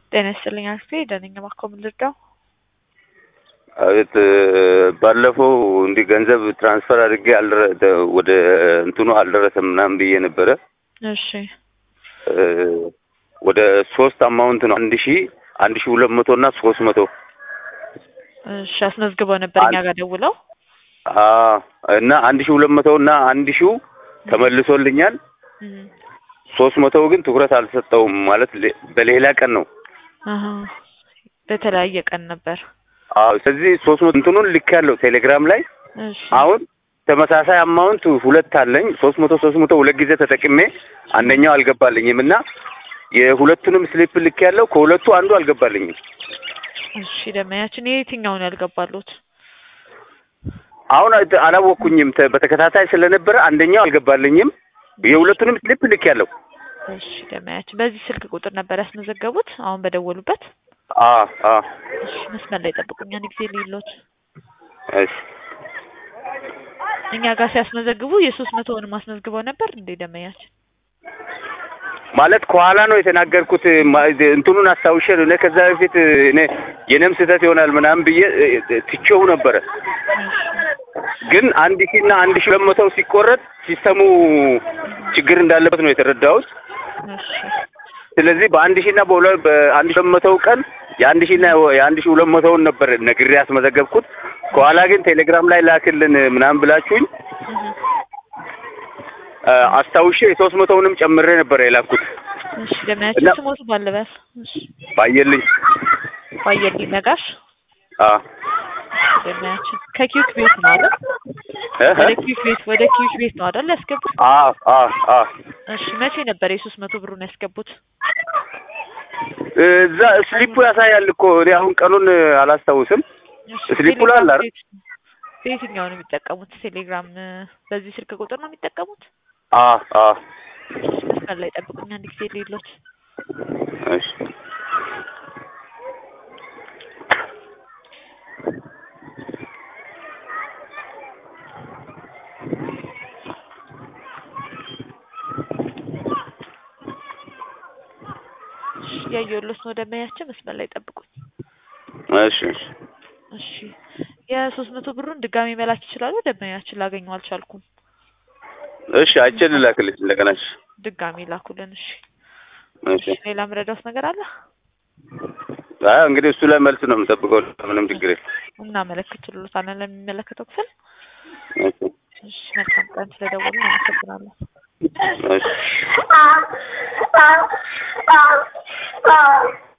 ጤና ይስጥልኝ አክስቴ ደህና ነኝ። እባክዎ ምን ልርዳው? አቤት ባለፈው እንዲህ ገንዘብ ትራንስፈር አድርጌ አልደረ ወደ እንትኑ አልደረሰም ምናምን ብዬ ነበረ። እሺ ወደ ሶስት አማውንት ነው አንድ ሺ አንድ ሺ ሁለት መቶ እና ሶስት መቶ እሺ አስመዝግበው ነበር እኛ ጋር ደውለው። እና አንድ ሺ ሁለት መቶ እና አንድ ሺው ተመልሶልኛል። እም፣ ሶስት መቶው ግን ትኩረት አልሰጠውም ማለት ሌ- በሌላ ቀን ነው። አሀ በተለያየ ቀን ነበር። አዎ ስለዚህ ሶስት መቶ እንትኑን ልክ ያለው ቴሌግራም ላይ እሺ አሁን ተመሳሳይ አማውንት ሁለት አለኝ። ሶስት መቶ ሶስት መቶ ሁለት ጊዜ ተጠቅሜ አንደኛው አልገባልኝም እና የሁለቱንም ስሊፕ ልክ ያለው ከሁለቱ አንዱ አልገባልኝም። እሺ ደመያችን የትኛውን ያልገባሉት? አሁን አት- አላወቅኩኝም ተ- በተከታታይ ስለነበረ አንደኛው አልገባልኝም። የሁለቱንም ስሊፕ ልክ ያለው እሺ ደመያችን በዚህ ስልክ ቁጥር ነበር ያስመዘገቡት አሁን በደወሉበት? አ አ እሺ መስመር ላይ ጠብቁኝ አንድ ጊዜ ልይሎት። እሺ እኛ ጋር ሲያስመዘግቡ የሶስት መቶውንም አስመዝግበው ነበር እንዴ ደመያችን? ማለት ከኋላ ነው የተናገርኩት። ማ- እንትኑን አስታውሼ ነው። እኔ ከዛ በፊት እኔ የኔም ስህተት ይሆናል ምናምን ብዬ እ- እ- ትቼው ነበረ። ግን አንድ ሺህ እና አንድ ሺህ ሁለት መቶው ሲቆረጥ ሲስተሙ ችግር እንዳለበት ነው የተረዳሁት። እሺ ስለዚህ በአንድ ሺህ እና በሁለት በአንድ ሺህ ሁለት መቶው ቀን የአንድ ሺህ እና የአንድ ሺህ ሁለት መቶውን ነበር ነግሬ ያስመዘገብኩት። ከኋላ ግን ቴሌግራም ላይ ላክልን ምናምን ብላችሁኝ እህ፣ እ፣ አስታውሼ የሶስት መቶውንም ጨምሬ ነበር የላኩት። እሺ ደመያችን እና- ስሞቱ ባለበስ እሺ ባየልኝ ባየልኝ ነጋሽ አ ደመያችን ከኪዩክ ቤት ነው አይደል? እ ወደ ኪዩክ ቤት ወደ ኪዩክ ቤት ነው አይደል ያስገቡት? አ አ አ እሺ መቼ ነበር የሶስት መቶ ብሩን ያስገቡት? እዛ ስሊፑ ያሳያል እኮ እኔ አሁን ቀኑን አላስታውስም። እሺ ስሊፑ ላይ አለ አይደል? ቤት- በየትኛው ነው የሚጠቀሙት? ቴሌግራም እ፣ በዚህ ስልክ ቁጥር ነው የሚጠቀሙት? አ አ እሺ መስመር ላይ ጠብቁኝ አንድ ጊዜ ልይሎት። እሺ እሺ እያየሁሎት ነው ደመያችን መስመር ላይ ጠብቁኝ። እሺ እሺ እሺ የሶስት መቶ ብሩን ድጋሚ መላክ ይችላሉ? ደመያችን ላገኘው አልቻልኩም። እሺ አይቼ ልላክልሽ እንደገና። እሺ ድጋሚ ላኩልን። እሺ እሺ እሺ ሌላ ምረዳውስ ነገር አለ? አይ እንግዲህ እሱ ላይ መልስ ነው የምጠብቀው። ምንም ችግር የለም። እናመለክትልዎታለን ለሚመለከተው ክፍል። እሺ እሺ መልካም ቀን ስለደወሉ አመሰግናለሁ። እሺ